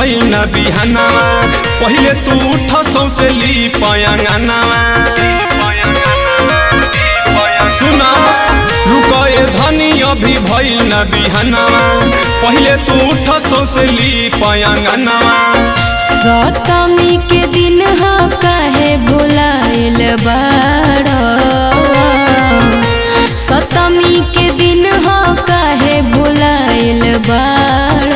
भइल न बिहानावा पहिले तू उठ सौसे ली पयंगनावा सुना रुकए धनी अभी भइल न बिहानावा पहिले तू उठ सौसे ली पयंगनावा सतमी के दिन ह काहे भुलाइल बाड़ सतमी के दिन ह काहे भुलाइल बाड़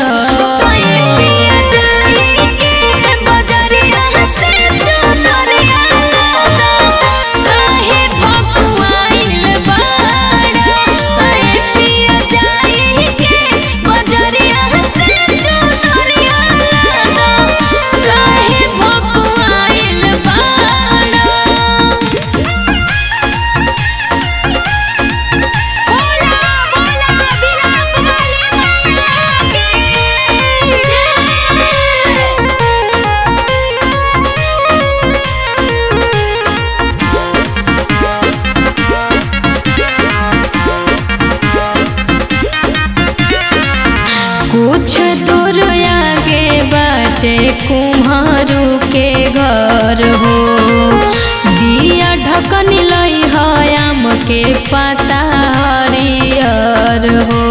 कुछ दूर आगे बाटे कुम्हारू के घर हो दिया ढकन लई आम के पता हरियर हो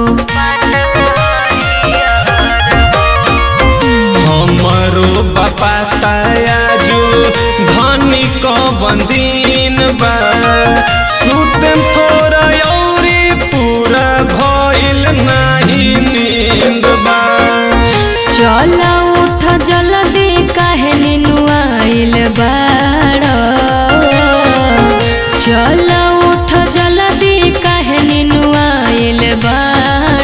हमरो बापा तायाजू धनी क बंदीन बा सुतम थोड़ा औरी पूरा भइल नाही नींद बा चल उठ जल्दी काहे निनुआइल बाड़ चल उठ जल्दी काहे निनुआइल बाड़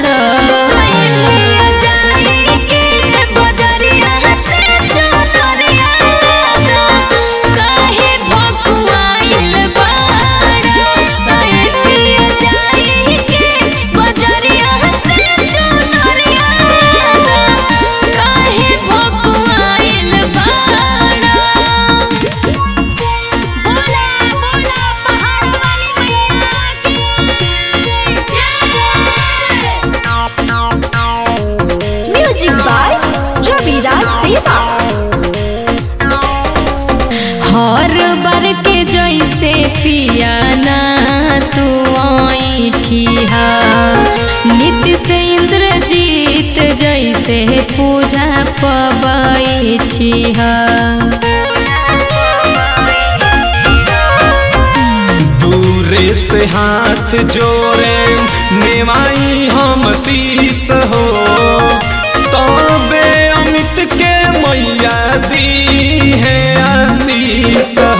Music by Ravi Raj Deva. हर बार के जैसे पियाना तू ऐठिहा नित्य से इंद्रजीत जैसे पूजा पबैठिहा दूरे से हाथ जोड़े नेवाई हम शीस हो तबे अमित के मैया दी है आशीष